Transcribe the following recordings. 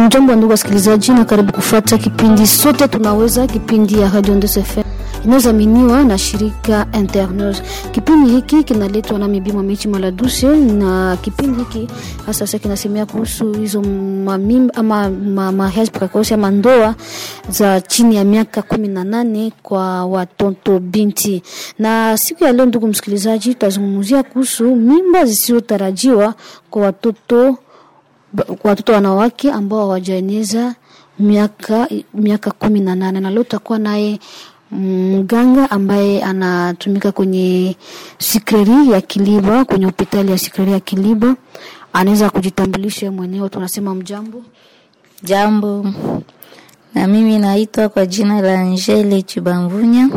Mjambo wa ndugu wasikilizaji, na karibu kufuata kipindi sote tunaweza, kipindi ya Radio Ndes FM inayozaminiwa na shirika Internews. Kipindi hiki kinaletwa na Mibima Mechi Maladuse, na kipindi hiki hasa sasa kinasemea kuhusu hizo mamimba ama ma, mariage precoce ama ndoa za chini ya miaka kumi na nane kwa watoto binti. Na siku ya leo, ndugu msikilizaji, tutazungumzia kuhusu mimba zisizotarajiwa kwa watoto kwa watoto wanawake ambao hawajaeneza miaka miaka kumi na nane na leo tutakuwa naye mganga ambaye anatumika kwenye sikreri ya Kiliba, kwenye hospitali ya sikreri ya Kiliba. Anaweza kujitambulisha mwenyewe, tunasema mjambo. Jambo, na mimi naitwa kwa jina la Angele Chibamvunya,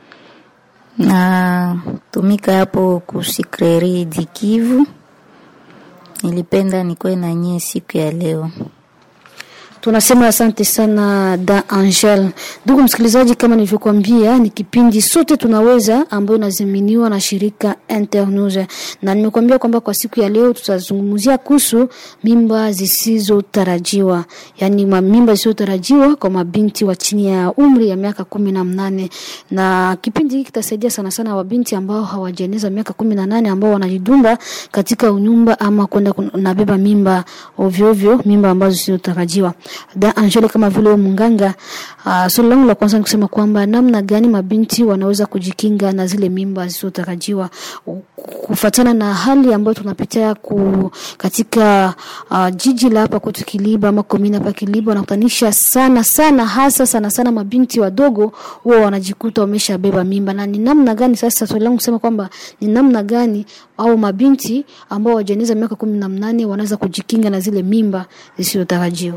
na tumika hapo kusikreri Dikivu. Nilipenda nikuwe na nyie siku ya leo. Tunasema asante sana da Angel. Ndugu msikilizaji, kama nilivyokuambia, ni kipindi sote tunaweza ambayo inaziminiwa na shirika Internews, na nimekuambia kwamba kwa siku ya leo tutazungumzia kuhusu mimba zisizotarajiwa, yani mimba zisizotarajiwa kwa mabinti wa chini ya umri ya miaka kumi na mnane, na kipindi hiki kitasaidia sana sana wabinti ambao hawajaeneza miaka kumi na nane ambao wanajidumba katika unyumba ama kwenda kunabeba mimba ovyo ovyo, mimba ambazo zisizotarajiwa da Angele, kama vile munganga, uh, swali langu la kwanza ni kusema kwamba namna gani mabinti wanaweza kujikinga na zile mimba zisizotarajiwa kufuatana na hali ambayo tunapitia ku, katika uh, jiji la hapa kwetu Kiliba ama komina hapa Kiliba, wanakutanisha sana sana, hasa sana sana mabinti wadogo huwa wanajikuta wameshabeba mimba. Na ni namna gani sasa, swali langu kusema kwamba ni namna gani au mabinti ambao hawajaeneza miaka kumi na mnane wanaweza kujikinga na zile mimba zisizotarajiwa?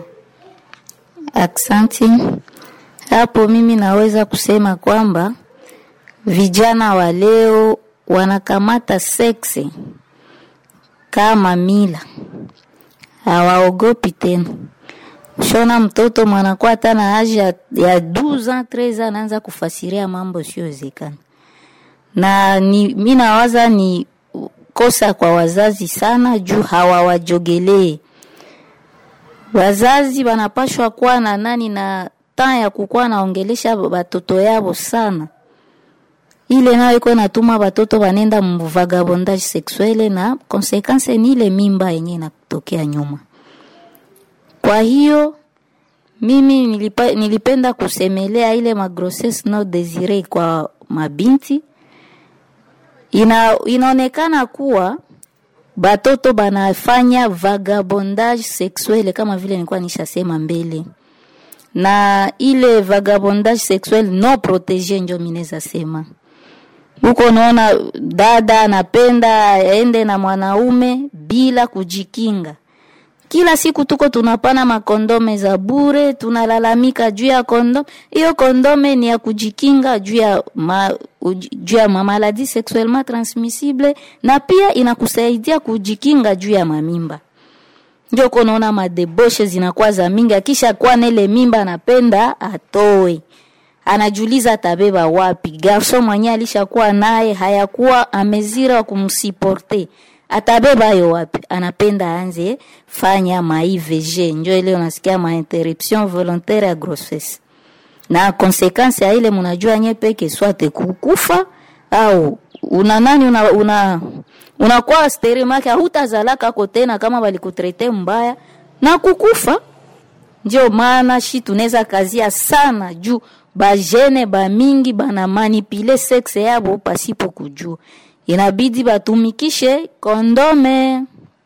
Aksanti. Hapo mimi naweza kusema kwamba vijana wa leo wanakamata seksi kama mila, hawaogopi tena. Shona mtoto mwanakuwa hata na haja ya 12 ans 13 ans anaanza kufasiria mambo siyowezekana, na ni mi nawaza ni kosa kwa wazazi sana, juu hawawajogelee wazazi wanapashwa kuwa na nani na taa ya kukuwa naongelesha batoto yabo sana, ile nayo iko natuma batoto banenda mvagabondage sexuelle na konsekanse ni ile mimba yenye inatokea nyuma. Kwa hiyo mimi nilipa, nilipenda kusemelea ile magrossesse no desire kwa mabinti. Ina, inaonekana kuwa batoto banafanya vagabondage sexuelle kama vile nilikuwa nishasema mbele, na ile vagabondage sexuelle no protege, njo mineza sema huko. Naona dada anapenda aende na mwanaume bila kujikinga. Kila siku tuko tunapana makondome za bure, tunalalamika juu ya kondome. Hiyo kondome ni ya kujikinga juu ya ma, juu ya mamaladi sexuellement transmissible na pia inakusaidia kujikinga juu ya mamimba. Ndio kunaona madeboshe zinakuwa za mingi, akisha kuwa nele mimba anapenda atoe, anajuliza atabeba wapi. Garso mwenye alishakuwa naye hayakuwa amezira wa kumsiporte atabeba yo wapi? Anapenda aanze fanya ma IVG, njo ile unasikia ma interruption volontaire ya grossesse, na konsekansi ya ile munajua nye peke swate kukufa au una nani una una unakuwa sterimake hutazalaka ko tena kama walikutrete mbaya na kukufa. Ndio maana shi tunaweza kazia sana juu bajene ba mingi bana manipule sexe yabo pasipo kujua inabidi batumikishe kondome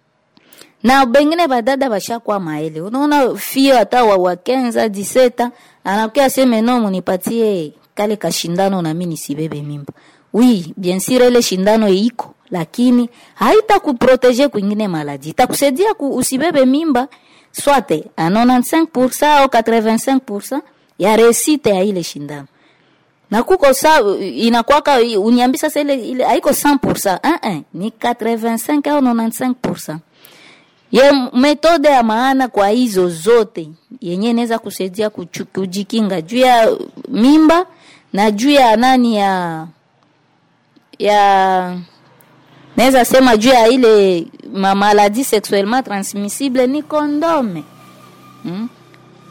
na bengine badada bashakuwa maele. Unaona fio hata wa wakenza diseta anakuya seme no, munipatie kale kashindano na mimi nisibebe mimba. Oui, bien sûr ile shindano iko, lakini haita kuprotege kwingine maladi, itakusaidia ku usibebe mimba swate a 95% au 85% ya resite ya ile shindano na kuko sa inakwaka uniambi sasa ile ile haiko 100% ah ah ni 85 au 95%. Ye metode ya maana kwa hizo zote yenye inaweza kusaidia kujikinga juu ya mimba na juu ya nani ya ya naweza sema juu ya ile ma maladie sexuellement transmissible ni kondome hmm?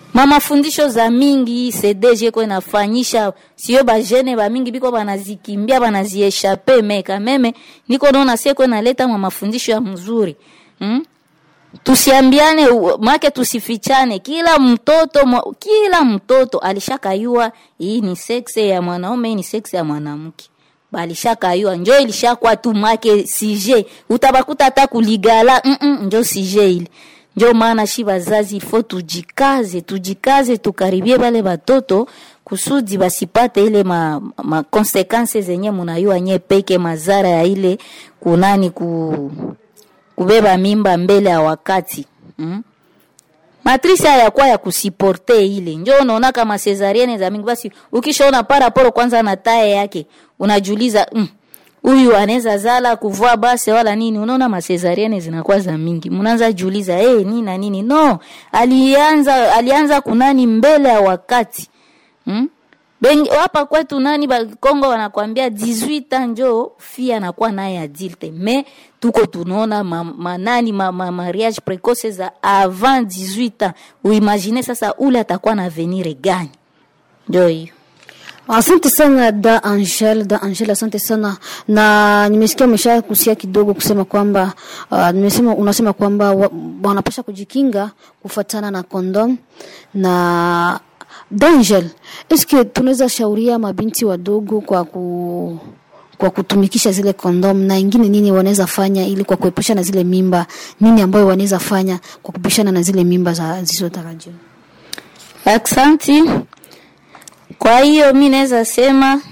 mamafundisho za mingi cdg ko inafanyisha sio bajene bamingi biko banazikimbia banazieshape meka meme niko naona seko naleta mamafundisho ya mzuri hmm? tusiambiane u- make tusifichane kila mtoto mwa- kila mtoto alishakayua hii ni sexe ya mwanaume hii ni sexe ya mwanamke balishakayua njo ilishakuwa tu make sije utabakuta hata kuligala mm -mm, njo sije ile njo maana shi bazazi ifo tujikaze tujikaze tukaribie bale batoto kusudi basipate ile ma, ma konsekanse zenye munayua nye peke mazara ya ile kunani ku kubeba mimba mbele ya wakati mm? matrisi hayakuwa ya kusiporte ile njo unaona kama cesarienne za mingi basi ukishaona paraporo kwanza na taye yake unajiuliza mm, huyu anaweza zala kuvua base wala nini unaona masezariene zinakuwa za mingi mnaanza jiuliza hey, nini na nini no alianza alianza kunani mbele ya wakati hmm? Bengi, hapa kwetu nani ba Kongo wanakwambia 18 ans njo fia anakuwa naye adulte me tuko tunaona ma, ma, nani ma, ma, mariage precoce za avant 18 ans uimagine sasa ule atakuwa na avenir gani njo hiyo Asante sana da Angel, da Angel, asante sana na nimesikia umesha kusia kidogo kusema kwamba uh, nimesema unasema kwamba wa- wanapasha kujikinga kufuatana na kondom na da Angel, eske tunaweza shauria mabinti wadogo kwa ku kwa kutumikisha zile kondom na ingine nini wanaweza fanya ili kwa kuepusha na zile mimba, nini ambayo wanaweza fanya kwa kupishana na zile mimba za zisizotarajiwa? Aksanti. Kwa hiyo mi naweza sema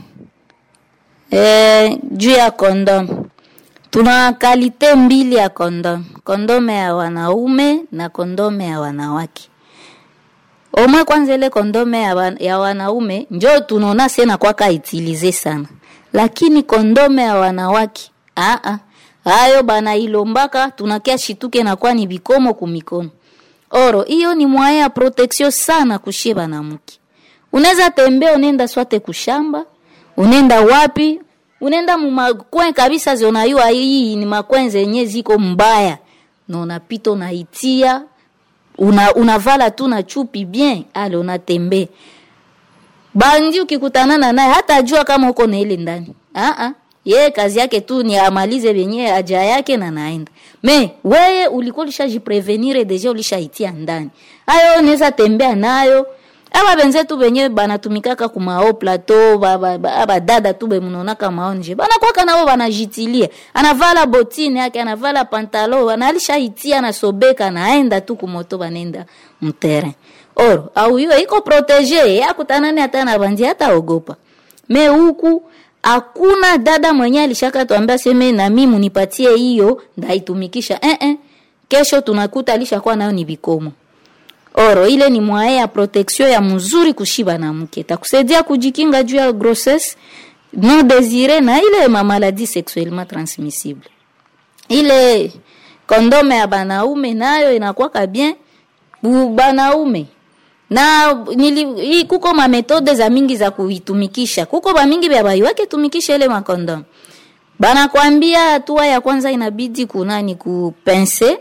eh, juu ya kondom tuna kalite mbili ya kondom, kondome ya wanaume na kondome ya wanawake. Omwe kwanza ile kondome ya, wan, ya wanaume njo tunaona sena kwaka itilize sana, lakini kondome ya wanawake aa, hayo bana ilombaka tunakia shituke nakuwa ni bikomo kumikono oro hiyo ni mwaya ya protection sana kushie banamuke unaweza tembea unaenda swate kushamba unaenda wapi unaenda mumakwen kabisa zionayua hii ni makwen zenye ziko mbaya na unapita unaitia una, unavala tu na chupi bien ale unatembea bandi ukikutanana naye hata ajua kama uko na ile ndani Aa, ye kazi yake tu ni amalize benye haja yake na naenda me weye ulikuwa ulishajiprevenire deja ulishaitia ndani ayo unaweza tembea nayo aba benzetu benye banatumikaka kumao plateau badada ba, ba, ba, tu bemunonaka maonje banakwaka nabo banajitilia anavala botine yake anavala pantalo analishaitia nasobeka naenda tu kumoto banenda mterrain oro au hiyo iko protege yakutanani hata na bandi hata ogopa me huku hakuna dada mwenye alishaka tuambia seme na mimi munipatie hiyo ndaitumikisha eh -eh. kesho tunakuta alishakuwa nayo ni vikomo oro ile ni mwae ya protection ya mzuri kushiba na mke takusaidia kujikinga juu ya grossesse non désirée na ile ma maladie sexuellement transmissible ile kondome ya banaume nayo inakuwaka bien bu banaume na nili, hii kuko mametode za mingi za kuitumikisha kuko bamingi bya baiwake tumikisha ile makondom banakwambia hatua ya kwanza inabidi kunani kupense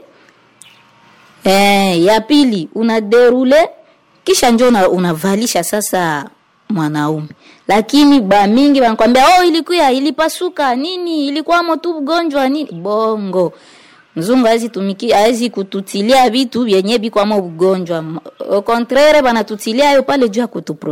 eh, ya pili una derule kisha njo una, unavalisha sasa mwanaume lakini bamingi banakwambia oh ilikuya ilipasuka nini ilikuwamo tu ugonjwa nini bongo mzungu hawezi tumiki hawezi kututilia vitu vyenye bikwamo ugonjwa au contraire banatutilia hayo pale juu ya kutupro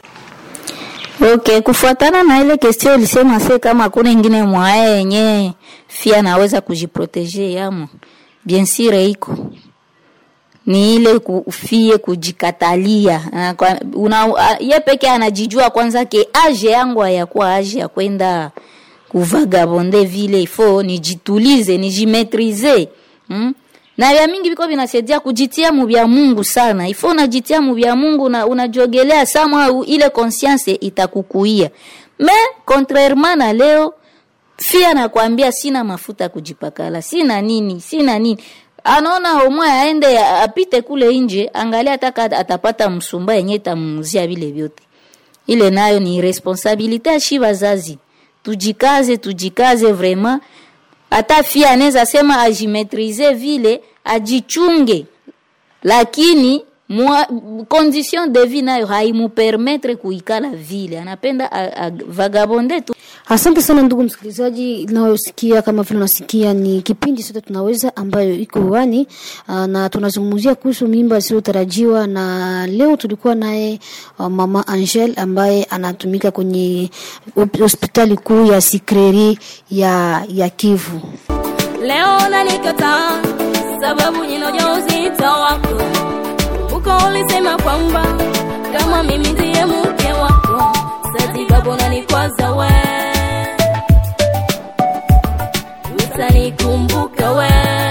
Okay, kufuatana na ile question ulisema se kama hakuna ingine mwae yenye fia naweza kujiproteger yamo. Bien sûr iko. Ni ile kufie kujikatalia. Ah, kwa- Una, ah, ye peke anajijua kwanza ke age yangu hayakuwa age ya kwenda kuvagabonde vile ifo nijitulize nijimetrize hmm? na vya mingi viko vinasaidia kujitia mu vya Mungu sana ifo unajitia mu vya Mungu na unajogelea sama ile conscience itakukuia me contrairement na leo fia nakwambia sina mafuta ya kujipakala sina nini sina nini anaona omwe aende apite kule nje angalia ataka atapata msumba yenye itamuzia vile vyote ile nayo ni responsabilite ya shi wazazi tujikaze tujikaze vraiment hata fia anaweza sema ajimetrize vile ajichunge lakini mwa condition de vie nayo haimupermetre kuikala vile anapenda a- a- vagabonde tu Asante sana ndugu msikilizaji, inayosikia kama vile unasikia ni kipindi sote tunaweza ambayo iko hewani ah, na tunazungumzia kuhusu mimba isiyotarajiwa, na leo tulikuwa naye ah, mama Angel ambaye anatumika kwenye hop- hospitali kuu ya Sikreri ya ya Kivu. Leo nanikataa sababu nina ujauzito wako. Uko ulisema kwamba kama mimi ndiye mke wako, sababu unanikwaza we, utanikumbuka we.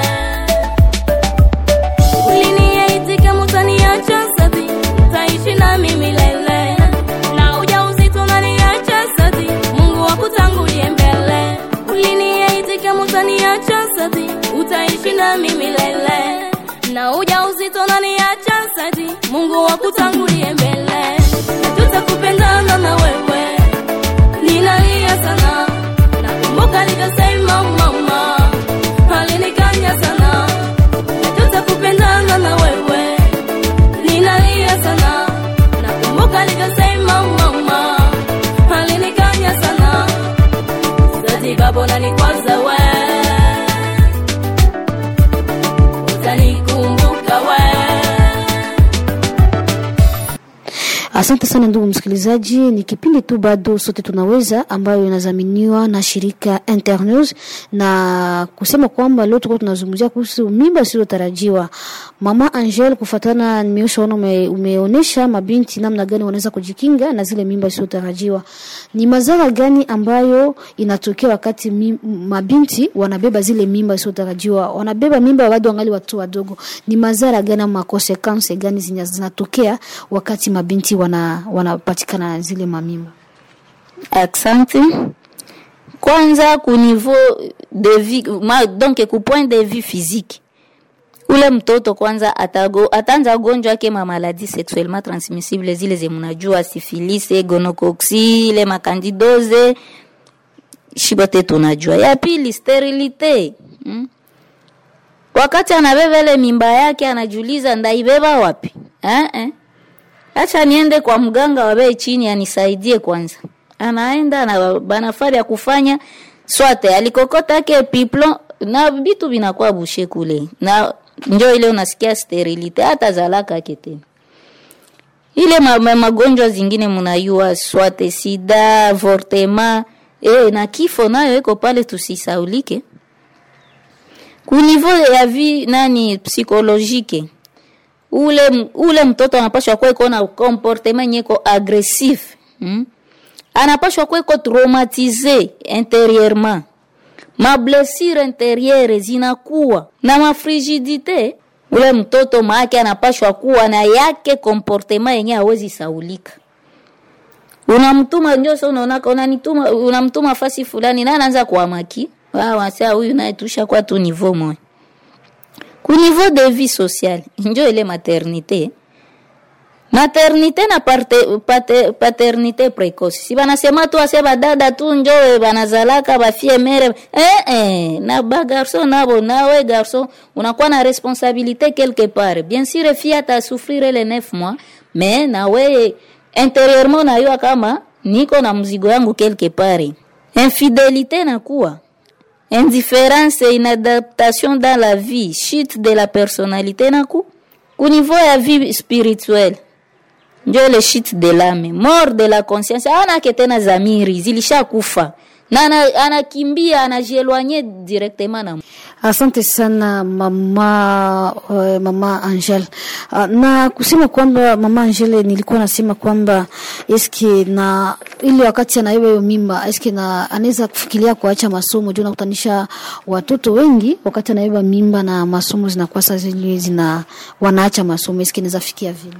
Uliniahidi kama utaniacha sadi, utaishi na mimi lele, na ujauzito unaniacha sadi, Mungu akutangulie mbele. Uliniahidi kama utaniacha sadi, utaishi na mimi lele, na ujauzito unaniacha sadi, Mungu akutangulie mbele. Tutakupendana na wewe, ninalia sana, nakumbuka alivyosema mama, alinikanya sana tutakupendana na wewe, ninalia sana, nakumbuka alivyosema mama, alinikanya sana, sasa babo nanikwaza we, utanikumbuka we. Asante sana ndugu msikilizaji, ni kipindi tu bado sote tunaweza ambayo inadhaminiwa na shirika Internews, na kusema kwamba leo tulikuwa tunazungumzia kuhusu mimba isiyotarajiwa. Mama Angel, kufatana nimeoshaona ume, umeonesha mabinti namna gani wanaweza kujikinga na zile mimba isiyotarajiwa. Ni madhara gani ambayo inatokea wakati mi, mabinti wanabeba zile mimba isiyotarajiwa, wanabeba mimba bado wangali watu wadogo? Ni madhara gani ama consequence gani zinya- zinatokea wakati mabinti wana wanapatikana na zile mamimba? Asante. Kwanza ku niveau de vie ma, donc ku point de vue physique ule mtoto kwanza atago, ataanza gonjwa yake ma maladie sexuellement transmissible zile ze mnajua syphilis, gonocoxie, ile makandidose shibote tunajua. Ya pili sterilite hmm? Wakati anabeba ile mimba yake anajiuliza ndaibeba wapi eh, eh. Acha niende kwa mganga wa bei chini anisaidie kwanza. Anaenda na banafari ya kufanya swate alikokota yake piplo na vitu vinakuwa bushe kule. Na njo ile unasikia sterilite hata zalaka yake tena. Ile ma, ma, magonjwa zingine mnayua swate sida, avortement, eh na kifo nayo iko pale tusisaulike. Ku niveau ya vie nani psychologique ule ule mtoto anapashwa kuwa iko na comportement nyeko agressif hmm? anapashwa kuwa iko traumatize intérieurement mablessure intérieure zinakuwa na mafrigidite ule mtoto maake anapashwa kuwa na yake comportement yenye hawezi saulika unamtuma ndio sasa unaona unanituma unamtuma fasi fulani na anaanza kuamaki wao wasa huyu naye tusha kwa tu niveau moja ku niveau de vie sociale njo ile maternité maternité na parte, pate, paternité précoce si banasema tu ase badada tu njo banazalaka bafie mere eh, eh, na bagarso nabo nawe garso unakuwa na responsabilité quelque part bien sûr fie atasouffrir le 9 mois mais nawe intérieurement nayua kama niko na mzigo yangu quelque part infidélité nakuwa indifférence et inadaptation dans la vie, chute de la personnalité naku. Ku niveau ya vie spirituelle ndio ile chute de l'âme, mort de la conscience. Anake tena zamiri zilishakufa na ana- anakimbia anajielwanye directement na Asante sana mama uh, mama Angel. Uh, na kusema kwamba mama Angel, nilikuwa nasema kwamba eske na ile wakati anaiba hiyo mimba eske na anaweza kufikiria kuacha masomo, juu nakutanisha watoto wengi wakati anaiba mimba na masomo zinakuwa sasa zile zina wanaacha masomo, eske inaweza fikia vile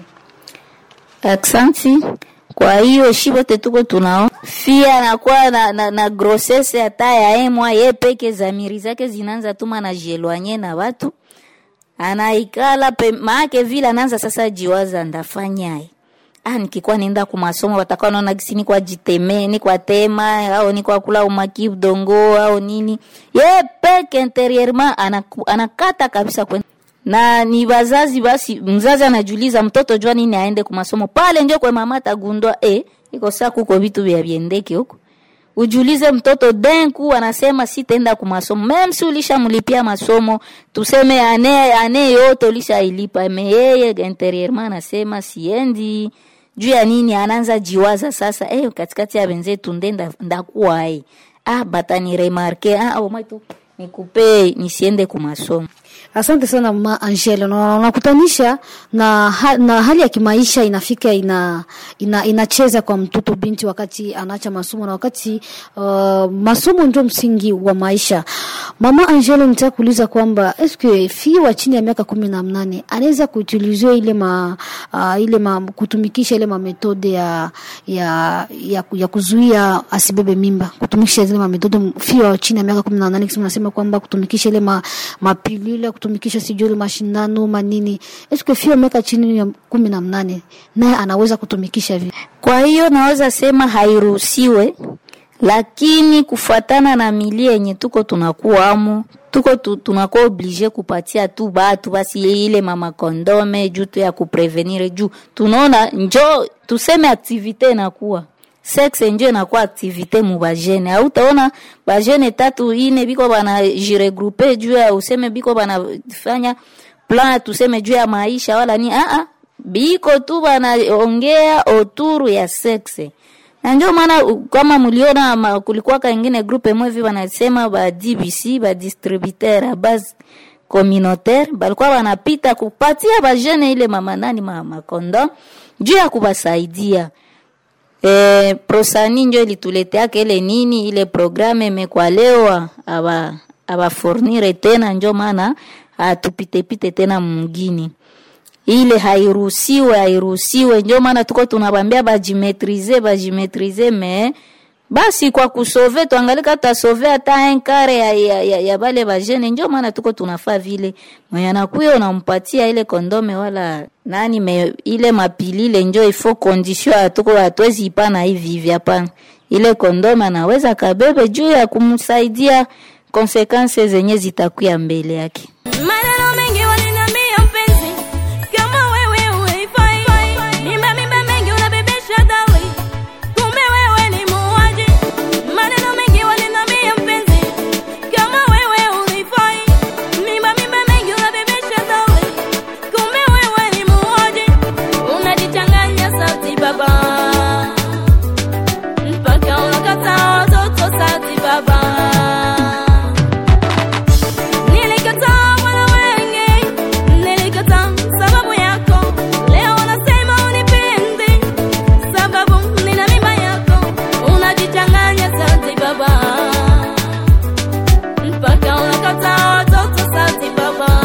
Aksanti. Kwa hiyo shibote tuko tunao fia anakuwa na, na, na grossesse hata ya emwa ye peke zamiri zake zinaanza tuma na jielwanye na watu anaikala pe, maake vile anaanza sasa jiwaza ndafanyaye ah, nikikuwa nienda kumasomo watakuwa naona gisi ni kwa jiteme ni kwa tema au ni kwa kula umaki udongo au nini ye peke interieurement anaku- anakata kabisa kwen na ni wazazi basi mzazi anajuliza mtoto jua nini aende kumasomo pale njo kwe mama tagundwa e iko saa kuko vitu vya viendeke huko ujulize mtoto denku anasema sitaenda kumasomo mem si ulishamlipia masomo tuseme ane ane yote ulishailipa me yeye interieurement anasema siendi juu ya nini anaanza jiwaza sasa eh katikati ya wenzetu ndenda ndakuwa eh ah batani remarke ah au maitu nikupe nisiende kumasomo Asante sana mama Angela, na unakutanisha na, ha, na hali ya kimaisha inafika ina, ina inacheza kwa mtoto binti wakati anaacha masomo na wakati uh, masomo ndio msingi wa maisha. Mama Angela, nitaka kuuliza kwamba eske fi wa chini ya miaka kumi na mnane anaweza kuutilizia ile ma, uh, ile ma, kutumikisha ile mametode ya, ya, ya, ya kuzuia asibebe mimba, kutumikisha zile mametode fi wa chini ya miaka kumi na nane kisema nasema kwamba kutumikisha ile ma, mapilule kutumikisha sijui ile mashindano manini, eske fi wa miaka chini ya kumi na mnane naye anaweza kutumikisha vi Kwa hiyo naweza sema hairuhusiwe, lakini kufuatana na milia yenye tuko tunakuwa amo tuko tu, tunakuwa oblige kupatia tu batu basi ile mama kondome juu tu ya kuprevenir juu tunaona njo tuseme aktivite inakuwa sexe njo inakuwa aktivite mu bajene au utaona bajene tatu ine biko bana jiregroupe juu ya useme biko banafanya plan tuseme juu ya maisha wala ni ah ah biko tu banaongea oturu ya sexe na ndio maana u- kama mliona ma- kulikuwa kaingine grupe mwevi wanasema ba DBC ba distributeur a base communautaire balikuwa wanapita kupatia bajene ile mama nani mama kondo juu ya kubasaidia e, prosani njo ilituleteaka ile nini ile programe imekwa leo aba abafornire tena njo maana atupitepite tena mgini ile hairuhusiwe hairuhusiwe njo maana tuko tunabambia bajimetrize bajimetrize me basi kwa kusove tuangalika tutasove hata enkare ya, ya, ya, ya bale bajene njo maana tuko tunafaa vile mwenye anakuya unampatia ile kondome wala nani me, ile mapilile njo ifo kondisio atuko hatuwezi ipana hivi hivi hapana ile kondome anaweza kabebe juu ya kumsaidia konsekanse zenye zitakuya mbele yake Maneno mengi waliniambia mpenzi, kama wewe huifai. Mimba mimba mengi unabebesha dali, kumbe wewe ni muuaji. Maneno mengi waliniambia mpenzi, kama wewe huifai. Mimba mimba mengi unabebesha dali, kumbe wewe ni muuaji. Unajichanganya sauti baba, mpaka unakataa watoto sauti baba. Nilikataa mwana wengi, nilikataa sababu yako. Leo wanasema unipendi, sababu nina mimba yako. Unajichanganya sauti baba, mpaka unakataa watoto sauti baba.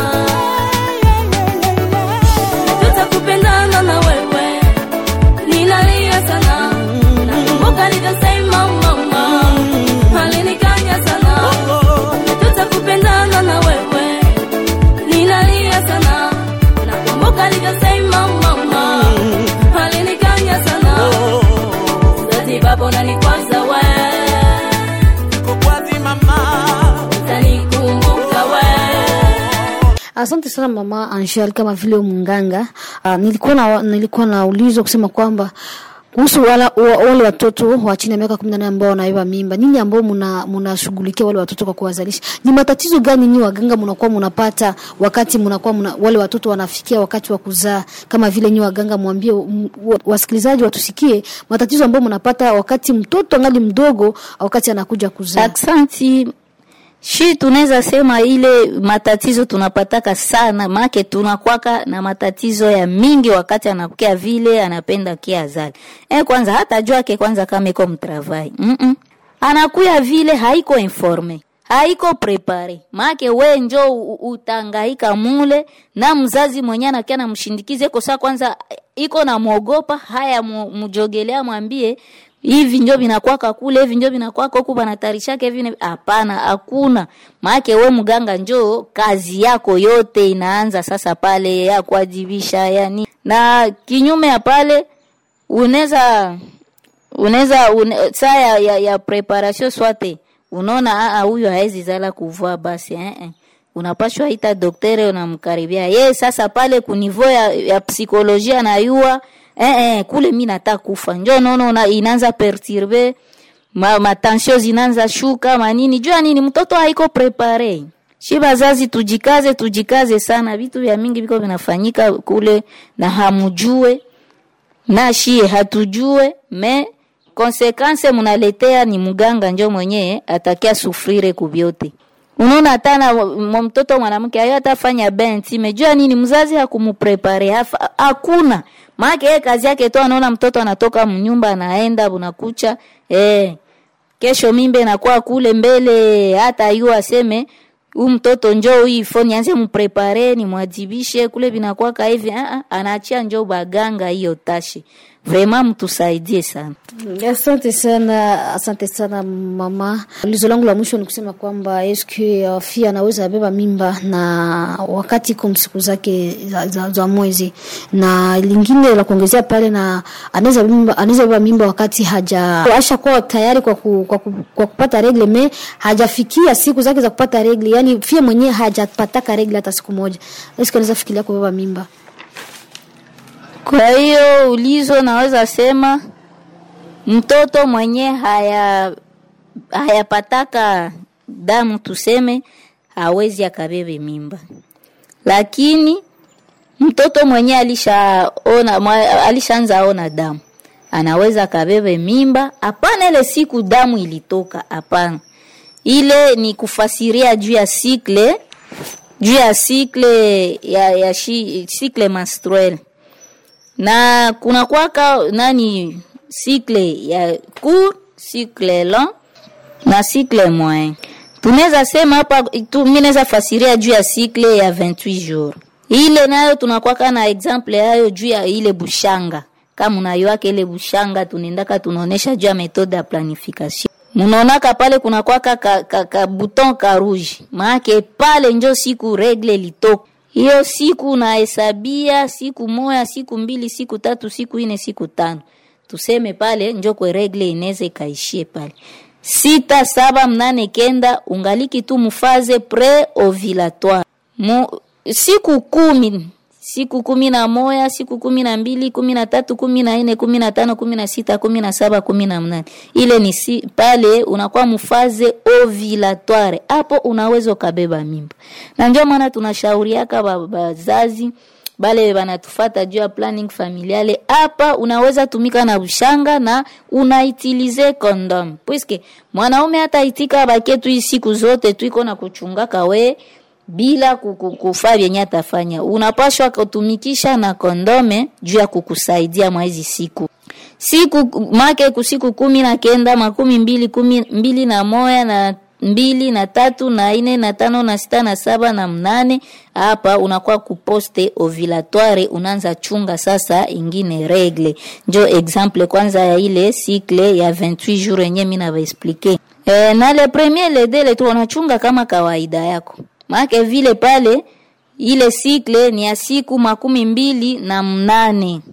Tutakupendana na wewe, ninalia sana. Nakumbuka nilivyosema mama, alinikanya sana tutakupendana na wewe ninalia sana nakumbuka alivyosema mama alinikanya sana sati bapo nanikwaza we Kukwazi mama utanikumbuka we Asante sana mama Angel, kama vile mnganga uh, nilikuwa na nilikuwa naulizwa kusema kwamba kuhusu wala, wa, wale watoto wa chini ya miaka kumi na nane ambao wanabeba mimba, ninyi ambao mna mnashughulikia wale watoto kwa kuwazalisha, ni matatizo gani nyinyi waganga mnakuwa mnapata wakati mnakuwa mna, wale watoto wanafikia wakati wa kuzaa? Kama vile nyinyi waganga, mwambie m- wa- wasikilizaji watusikie matatizo ambayo mnapata wakati mtoto angali mdogo, wakati anakuja kuzaa. aksanti shi tunaweza sema ile matatizo tunapataka sana make tunakwaka na matatizo ya mingi wakati anakukia vile anapenda kia azali e, kwanza hata jwake kwanza kama iko mtravai Mm-mm. anakuya vile haiko informe haiko prepare make we njo u- utangaika mule na mzazi mwenye anakia namshindikize iko saa kwanza iko na mwogopa haya mu- mujogelea mwambie hivi njo vinakwaka kule hivi njo vinakwaka huku banatarishake hivi na- hapana hakuna maake we mganga njo kazi yako yote inaanza sasa pale ya kuajibisha yani na kinyume ya pale unaweza unaweza une, saa ya, ya, ya preparation swate unaona aa huyu haezi zala kuvua basi eh, eh. unapashwa ita doktere unamkaribia ye sasa pale kunivo ya, ya psikolojia nayua eh, eh, kule mi nata kufa njo nono una- inaanza perturbe ma, matensio zinaanza shuka manini jua nini mtoto haiko prepare shi bazazi tujikaze tujikaze sana vitu vya mingi viko vinafanyika kule na hamujue na shie hatujue me konsekanse munaletea ni mganga njo mwenyewe atakia sufrire kubyote unaona hata na m- mtoto mwanamke ayo atafanya benti mejua nini mzazi hakumuprepare hafa- hakuna maake yeye kazi yake tu anaona mtoto anatoka mnyumba anaenda bunakucha eh, kesho mimbe nakuwa kule mbele hata yu aseme huu mtoto njo hii foni anze mprepare ni mwadhibishe kule vinakwaka hivi ah, ah, anaachia njo baganga hiyo tashi vrema mtusaidie sana Asante sana, asante sana mama. Ulizo langu la mwisho ni kusema kwamba eske uh, fia anaweza beba mimba na wakati iko siku zake za, za, za mwezi, na lingine la kuongezea pale, na anaweza mimba, anaweza beba mimba wakati haja asha kuwa tayari kwa, ku, kwa, ku, kwa kupata regle me hajafikia siku zake za kupata regle, yani fia mwenyewe hajapataka regle hata siku moja, eske anaweza fikiria kubeba mimba? kwa hiyo ulizo naweza sema mtoto mwenye haya hayapataka damu tuseme hawezi akabebe mimba lakini mtoto mwenye alishaona mwa- alishaanza ona damu anaweza akabebe mimba hapana ile siku damu ilitoka hapana ile ni kufasiria juu ya sikle juu ya sikle ya, ya shi, sikle menstruel na kuna kwaka nani sikle ya court sikle long na sikle moyen tunaweza sema hapa tu, mi naweza fasiria juu ya sikle ya 28 jours ile nayo tunakwaka na example yayo juu ya ile bushanga kama unayoake ile bushanga tunaendaka tunaonesha juu ya metode ya planification munaonaka pale kuna kwaka ka, ka, ka buton ka rouge maake pale njo siku regle litoka hiyo siku unahesabia siku moya siku mbili siku tatu siku ine siku tano tuseme pale njo kwe regle inaweza ikaishie pale sita saba mnane kenda ungaliki tu mufaze pre ovulatoire Mu, siku kumi siku kumi na moya siku kumi na mbili kumi na tatu kumi na nne kumi na tano kumi na sita kumi na saba kumi na mnane ile ni si, pale unakuwa mufaze ovulatoire hapo unaweza ukabeba mimba na ndio maana tunashauriaka ba- bazazi bale banatufata juu ya planning familiale hapa unaweza tumika na ushanga na unaitilize condom puisque mwanaume hata itika baketu hii siku zote tuiko na kuchungaka we bila kuku- kufaa vyenye atafanya unapashwa kutumikisha na kondome juu ya kukusaidia mwa hizi siku siku make kusiku kumi na kenda makumi mbili kumi mbili na moya na mbili na tatu na ine na tano na sita na saba na mnane hapa unakuwa kuposte ovulatoire unaanza chunga sasa ingine regle njo exemple kwanza ya ile cycle ya 28 jours yenye mi navaexplike e, na le premier le deux le trois unachunga kama kawaida yako maake vile pale ile cycle ni ya siku makumi mbili na mnane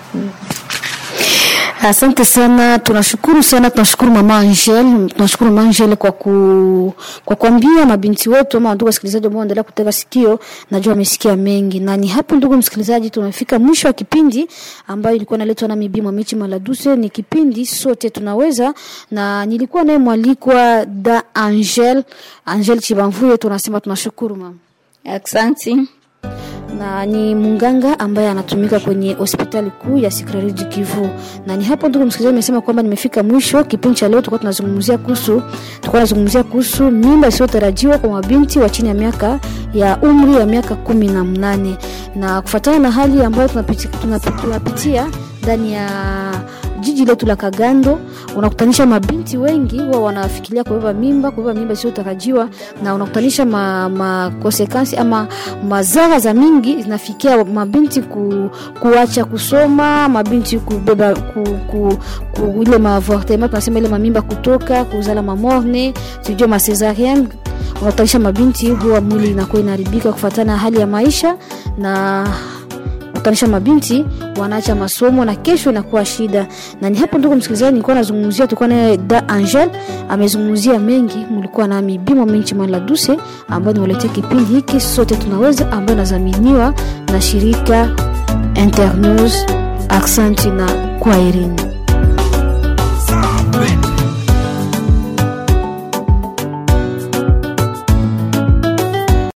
Asante sana, tunashukuru sana, tunashukuru mama Angel, tunashukuru mama Angel kwa ku, kwa kuambia mabinti wetu ama ndugu wasikilizaji ambao wanaendelea kutega sikio, najua wamesikia mengi, na ni hapo, ndugu msikilizaji, tumefika mwisho wa kipindi ambayo ilikuwa inaletwa na Bibi Mwamichi Maladuse. Ni kipindi sote tunaweza, na nilikuwa naye mwalikwa da Angel, Angel Chibamvuye. Tunasema tunashukuru mama aksanti na ni munganga ambaye anatumika kwenye hospitali kuu ya Sikrari du Kivu. Na ni hapo ndugu msikilizaji, nimesema kwamba nimefika mwisho kipindi cha leo. Tulikuwa tunazungumzia kuhusu tulikuwa tunazungumzia kuhusu mimba isiyotarajiwa kwa mabinti wa chini ya miaka ya umri ya miaka kumi na mnane na kufuatana na hali ambayo tunapitia, tunapitia, tunapitia ndani ya jiji letu la Kagando unakutanisha mabinti wengi huwa wanafikiria kubeba mimba, kubeba mimba isiyotarajiwa, na unakutanisha ma, ma konsekansi ama madhara za mingi zinafikia mabinti ku, kuacha kusoma, mabinti kubeba ku, ku, ku, ile maavortement tunasema ile mamimba kutoka, kuzala mamorne, sijui ma cesarienne unakutanisha mabinti huwa mwili inakuwa inaharibika kufuatana na hali ya maisha na kutanisha mabinti wanaacha masomo na kesho inakuwa shida. Na ni hapo ndugu msikilizaji, nilikuwa nazungumzia, tulikuwa naye da Angel amezungumzia mengi, mlikuwa nami Bimo Minchi Mala Duse ambayo nimeletea kipindi hiki sote tunaweza, ambayo inadhaminiwa na shirika Internews. Aksanti na kwaherini.